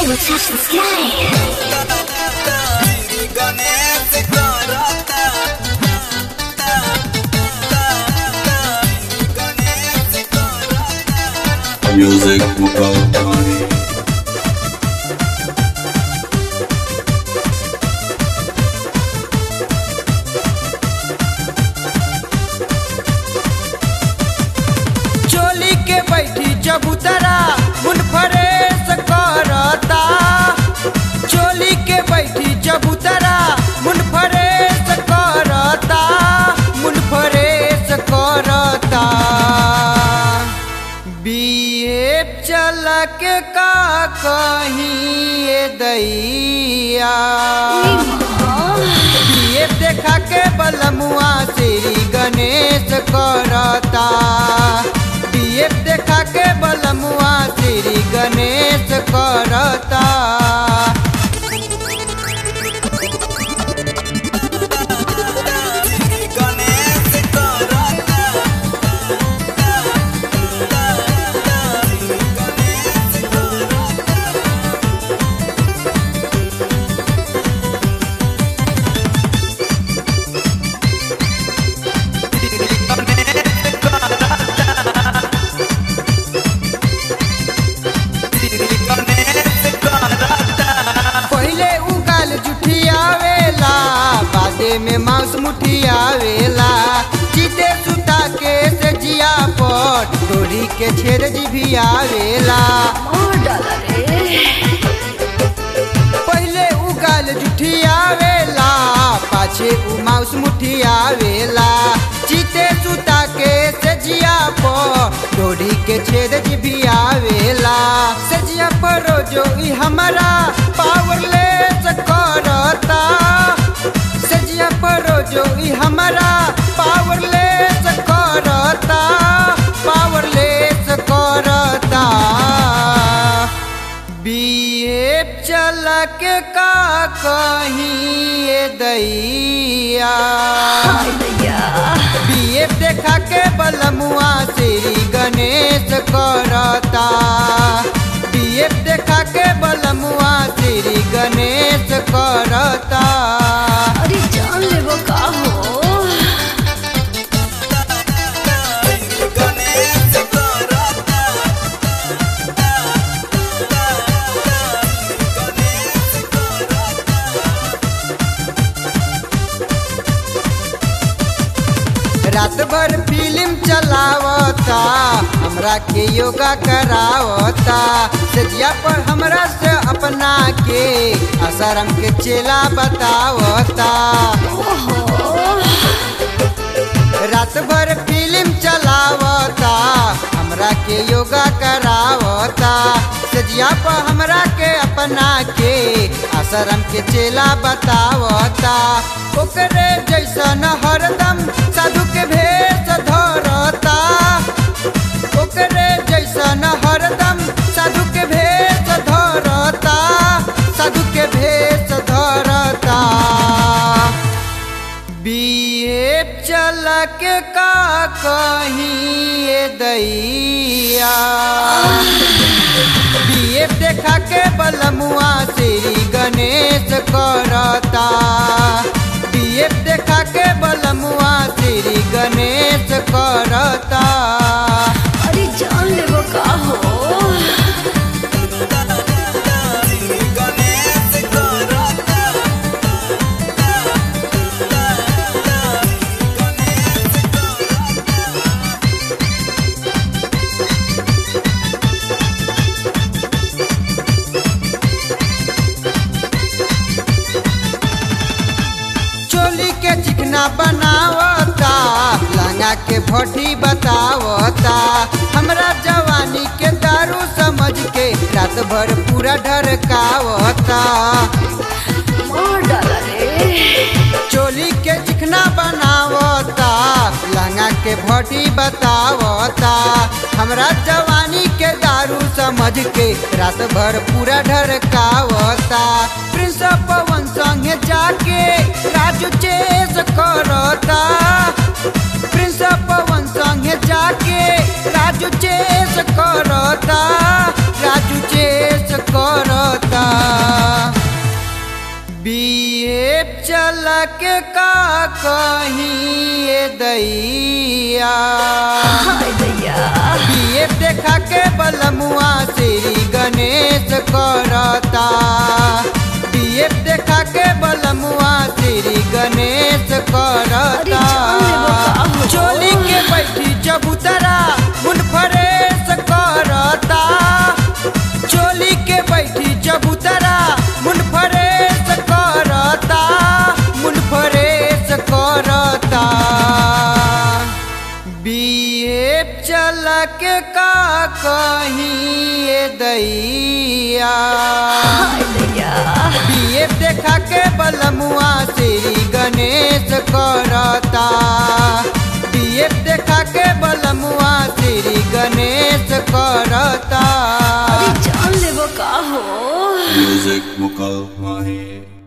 I will touch the sky. Music Mukal चोली के बैठी चबूतरा मुन फरेस करता चोली के बैठी चबूतरा मुन फरेस करता मुन फरेस करता बीए चल के का कहीं ये दैया ये देखा के बलमुआ श्री गणेश करता ये देखा के बलमुआ श्री गणेश करता पहले उगाल जुठियावेला बादे में मांस मुठियावेला जीते सुता के से जिया पर डोरी के छेद भी आवेला पहले उगाल जुठियावेला पाछे उ मांस मुठियावेला जीते सुता के से जिया पर डोरी के छेद भी आवेला सजिया पर जो ई हमारा पावरलेस करता सजिया पर जो ई हमारा पावरलेस करता पावरलेस करता बीए चल के का कहीं ये दैया बीए देखा के बलमुआ श्री गणेश करता बीए देखा के बलमुआ श्री गणेश करता अरे जान ले वो का हो रात भर फिल्म चलावता हमरा के योगा करावता सजिया पर हमरा से अपना के असरम के चेला बतावता रात भर फिल्म चलावता हमरा के योगा करावता सजिया पर हमरा के अपना के आश्रम के चेला बतावता ओकरे जैसन हरदम साधु के भेष धरता ओकरे जैसन हरदम साधु के भेष धरता साधु के भेष धरता बीए चल के का कहीं ये दैया बीए देखा के बलमुआ श्री गणेश करता बीए देखा के बलमुआ श्री गणेश करता अरे जान ले वो का हो चोली के चिकना बनावता लंगा के भट्टी बतावता हमरा जवानी के दारू समझ के रात भर पूरा ढरकावता मार डाला रे चोली के चिकना बनावता लंगा के भट्टी बतावता हमरा जवानी के दारू समझ के रात भर पूरा ढरकावता प्रिंस पवन संगे जाके राजू चेस करता प्रिंस पवन संगे जाके राजू चेस करता राजू चेस करता चल के का कहीं ये दैया हाय दैया बीए देखा के बलमुआ श्री गणेश करता बीए देखा के बलमुआ श्री गणेश अरे करता जान लेबो का हो? चोली के बैठी चबूतरा मुनफरेश करता चोली के बैठी चबूतरा मुनफरेश करता मुनफरेश करता बीए चल के का कहीं ये दैया हाय दैया बीए देखा के बलमुआ श्री गणेश करता बीए देखा के बलमुआ श्री गणेश करता अरे जान लेबो का हो Music Mukal Mahi